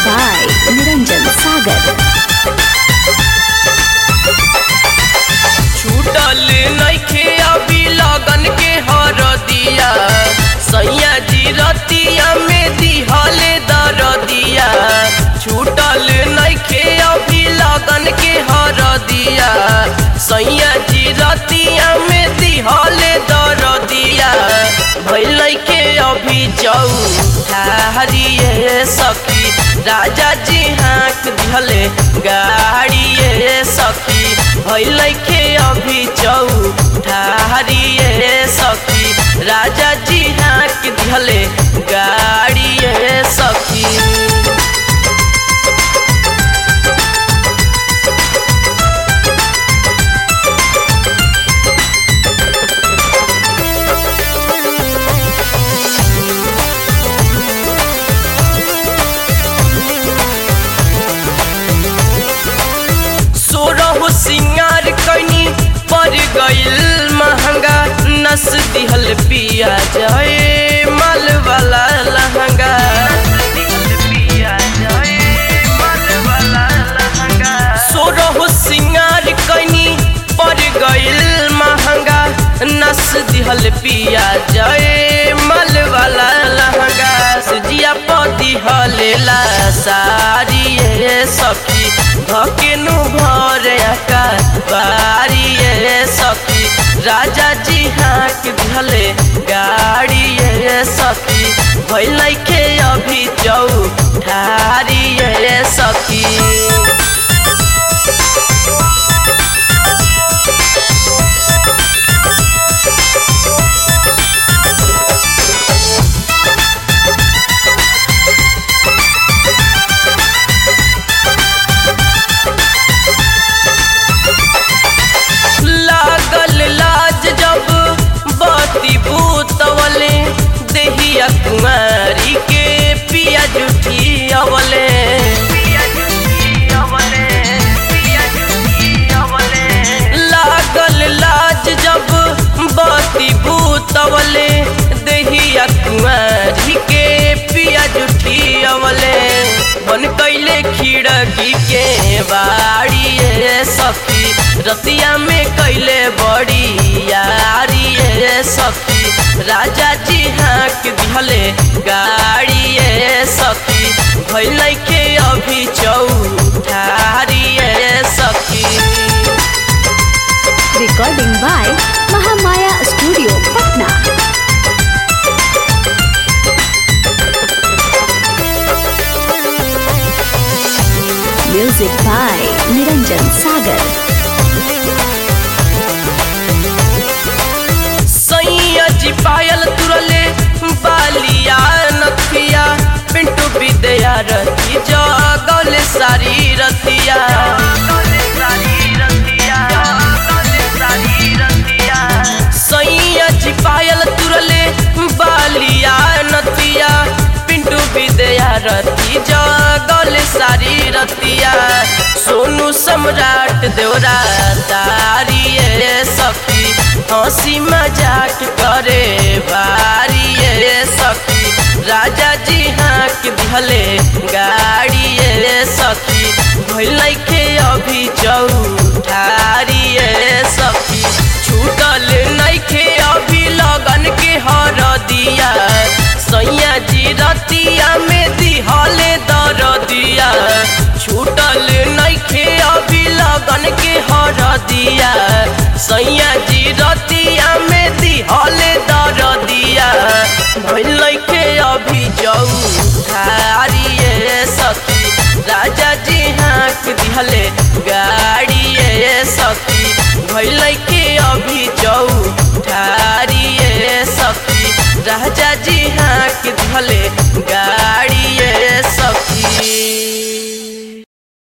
by Niranjan Sagar. छूटल नइखे अभी लगन के हरदिया सैया जी रतिया में दिहले दरदिया छूटल नइखे अभी लगन के हरदिया सैया जी रतिया में दिहले दरदिया भइल के अभी चौठारिए सखी राजा जी हाँक दिहले गाड़िए सखी भइल के अभी चौठारिए सखी राजा जी हाँक दिहले गाड़िए सखी सोरह सिंगार कैनी पर गइल महंगा नस दिहल पिया जाए माल वाला लहंगा सोरह सिंगार कैनी पर गइल महंगा नस दिहल पिया जाए माल वाला लहंगा सुजिया पति हलेला सारी ये सखी धकेनु भर का बारी ये सखी राजा जी हाँक दिहले गाड़ी ये सखी भइल के अभी चौठारी ये सखी लागल लाज जब बाती भूतवले देहिया कुमारी के पिया जुठी अवले लागल लाज जब बाती भूतवले देहिया कुमारी के पिया जुठी अवले बन कैले खिड़की के बाड़ी ये सखी रतिया में कैले बड़ी यारी ये सखी राजा जी हाँक दिहले गाड़ी ये सखी भैल के अभी चौठारी ये सखी Recording by Mahamaya Studio, Patna. Music by Niranjan Sagar. सैया जी पायल तुरले बालिया नथिया पिंटू विद्या रती जगल सारी रतिया सैया जी पायल तुरले बालिया नथिया पिंटू विद्या रती जगल सारी रतिया सोनू सम्राट देवरा तारी ये सखी हंसी मजाक करे बारी ये सखी राजा जी हाँक दिहले गाड़ी ये सखी भइल के अभी चौठारी ये सखी छूटल नइखे अभी लगन के हर दिया सैया जी रतिया में दिहले दर दिया छूटल नइखे अभी लगन के हर दिया सैया जी रतिया में दिहले दर दिया भइल के अभी चौठारी ये सखी राजा जी हाँक दिहले गाड़ी ये सखी भइल के अभी चौठारी ये सखी राजा जी हाँक दिहले गाड़ी ये सखी